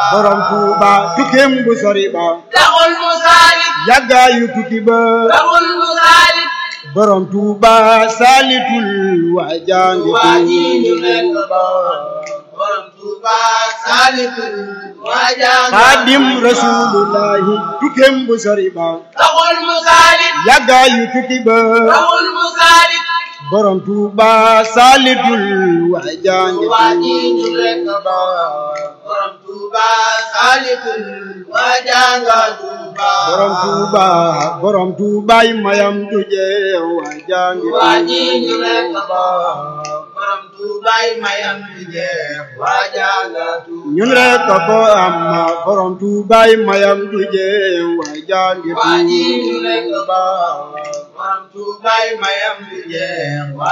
borom Tuuba tukkeem bu sori ba taxul mu saalit yàggaayu tukki ba taxul mu saalit borom Tuuba saalitul waa jaangi waa ji ñu nekk Tuuba borom Tuuba saalitul waa jàng xaadim rasulullahi tukkeem bu sori ba taxul mu saalit yàggaayu tukki ba taxul mu saalit borom Tuuba saalitul waa jaangi waa ji ñu nekk Tuuba borom Tuuba saalitul waa jàng Tuuba borom Tuuba borom Tuubaay mayam du jeex waa jaangi waa ji ñu nekk Tuuba borom Tuubaay mayam di jeex waa jàng Tuuba ñun rek ko am borom Tuubaay mayam du jeex waa jaangi waa ji ñu nekk Tuuba borom Tuubaay mayam di jeex